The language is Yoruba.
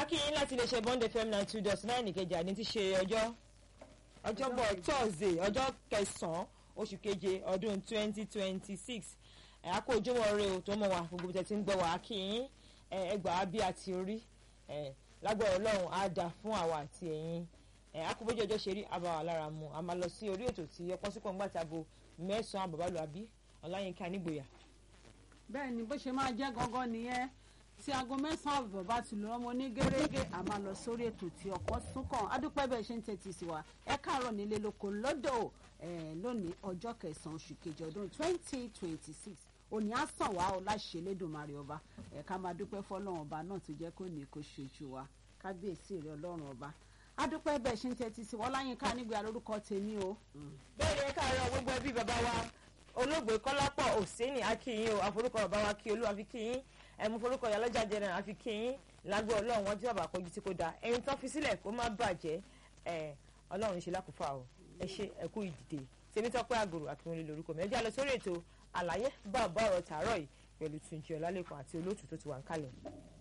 akínyìn láti lè ṣe bond fm nine two dot nine ìkẹjà ní ti ṣe ọjọ́ ọjọ́bọ̀ thursday ọjọ́ kẹsàn-án oṣù keje ọdún twenty twenty six ẹ̀ á kó ojúmọ́ rẹ o tó mọ̀ wá gbogbo tẹ̀ tí ń gbọ́ wá akínyìn ẹgbàá bí àti orí lágbára ọlọ́run á dà fún àwa àti ẹ̀yin akóbójú ọjọ́ ṣe rí abàwà lára mu a máa lọ sí orí ètò tí ọpọ́n sípò ńgbà tí aago mẹ́sàn-án àbàbálò àbí ọláyínká nígboyà. bẹ́ẹ̀ ni bó ṣe máa jẹ́ gangan nìyẹn tí aago mẹ́sàn-án àbọ̀ bá ti lọ́ ọmọ ní gẹ́gẹ́ a máa lọ sórí ètò tí ọ̀pọ̀ súnkàn adúpẹ́ bẹ́ẹ̀ ṣe ń tẹ́tí sí wa ẹ káàárọ̀ nílé lóko lọ́dọ̀ lónìí ọjọ́ kẹsàn-án oṣù kejì ọdún twenty twenty six òní á sàn wá ọ láṣẹ lẹ́dùnmarè ọba ẹ̀ ká máa dúpẹ́ fọlọ́run ọba náà tó jẹ́ kó ní kó ṣojú wa kábíyèsí rẹ ọlọ́run ọba adúpẹ́ bẹ́ẹ̀ ṣe ń tẹ́tí sí wọ́n láyínká nígbà lórúkọ tèmi o. bẹ́ẹ̀ ni ẹ káàárọ̀ gbogbo ẹbí bàbá wa olóògbé kọ́lápọ̀ òsínì akínyìn o àforúkọ bàbá wa kí olú àfi kíyìn ẹ̀mú forúkọ ìyálọ́jà jẹrẹ àfi kíyìn lágbo ọlọ́run wọn tí bàbá kọjú tí kò dáa ẹ̀yin tán fi sílẹ̀ kó má bàjẹ́ ọlọ́run ṣe lákòófà o ẹ ṣe ẹ̀kú ìdìde tèmi tọ́pẹ́ àgòrò àkínwólé lórúkọ mi ẹ jẹ́ àlọ́ sórí ètò àlàyé bá ọ̀bá ọ̀rọ̀ tààrọ̀ yìí pẹ̀lú Túnjí Ọlálẹ́kan àti olóòtú tó ti wà ń kalẹ̀.